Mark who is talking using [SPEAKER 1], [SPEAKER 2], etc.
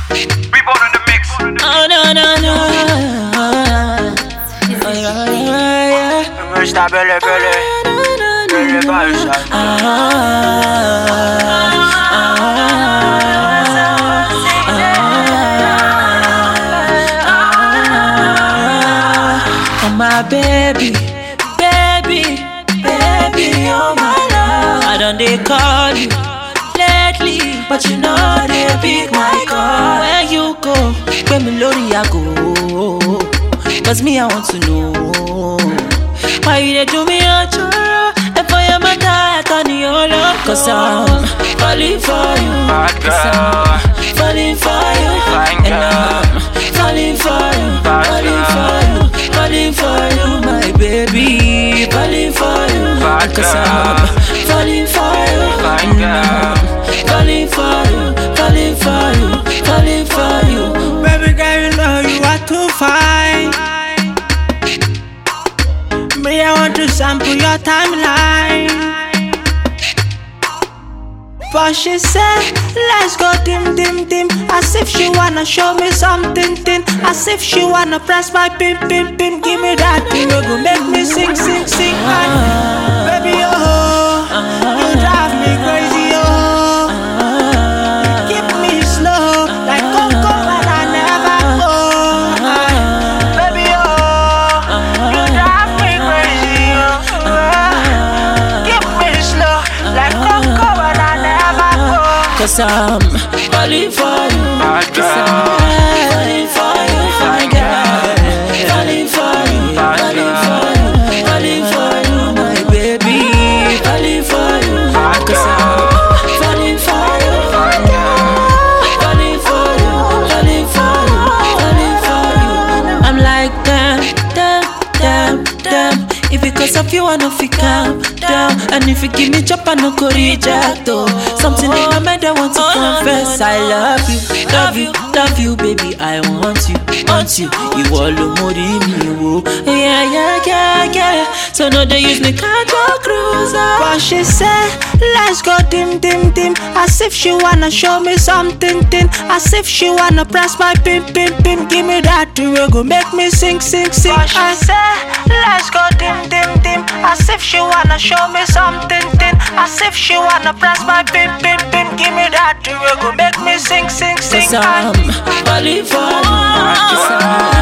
[SPEAKER 1] Reborn in the mix.
[SPEAKER 2] Oh no no no. Oh, yeah, yeah, yeah.
[SPEAKER 1] Merge ta belle belle. Belle balle, ça.
[SPEAKER 2] Oh my baby, baby, baby, oh my love. I done they call you lately, but you know they pick my call. Where you go, where me lorry I go. Cause me I want to know why you dey do me a choro. If I am a die, I turn you all up. Cause I'm falling for you.
[SPEAKER 1] Bad
[SPEAKER 2] Cause I'm
[SPEAKER 1] girl.
[SPEAKER 2] falling for you.
[SPEAKER 1] Fine
[SPEAKER 2] And
[SPEAKER 1] girl.
[SPEAKER 2] I'm falling for you.
[SPEAKER 1] Bad
[SPEAKER 2] Falling for you. Falling for you, my baby. Falling for you.
[SPEAKER 1] Bad
[SPEAKER 2] Cause
[SPEAKER 1] girl.
[SPEAKER 2] I'm falling for you.
[SPEAKER 1] Fine
[SPEAKER 2] And
[SPEAKER 1] girl.
[SPEAKER 2] I'm falling for you. Falling for you. Falling for you.
[SPEAKER 3] Baby girl, you know you are too fine. Me, I want to sample your timeline. But she said, let's go dim dim dim As if she wanna show me something thin As if she wanna press my pim pim pim Give me that thing, you go make me sing sing sing and Baby, oh, you drive me crazy, oh Keep me slow, like Coco when I never go. Baby, oh, you drive me crazy, oh. Keep me slow, like Coco when I never go.
[SPEAKER 2] Cause I'm falling for you.
[SPEAKER 1] Bad
[SPEAKER 2] Cause I'm
[SPEAKER 1] girl.
[SPEAKER 2] falling for you.
[SPEAKER 1] Fine
[SPEAKER 2] girl. Falling for you.
[SPEAKER 1] Bad
[SPEAKER 2] Falling
[SPEAKER 1] girl.
[SPEAKER 2] for you. Falling for you, my baby. Falling for you.
[SPEAKER 1] Bad
[SPEAKER 2] Cause I'm
[SPEAKER 1] girl.
[SPEAKER 2] falling for you.
[SPEAKER 1] Fine girl.
[SPEAKER 2] Falling for you. Falling for you. Falling for you. I'm like damn, damn, damn, damn. If because of you, I know fi calm down. And if you give me chop, I no go reject oh. Something in my mind I want to confess. I love you, love you, love you, baby. I want you, want you. You all mori me wo. Yeah, yeah, yeah, yeah. So no, they use me car cruiser.
[SPEAKER 3] But she said, let's go dim dim dim As if she wanna show me something thin As if she wanna press my pim pim pim Give me that thing, we go make me sing sing sing But she said, let's go dim dim dim As if she wanna show me something thin As if she wanna press my pim pim pim Give me that thing, we go make me sing sing sing
[SPEAKER 2] Cause I'm falling for you. Cause I'm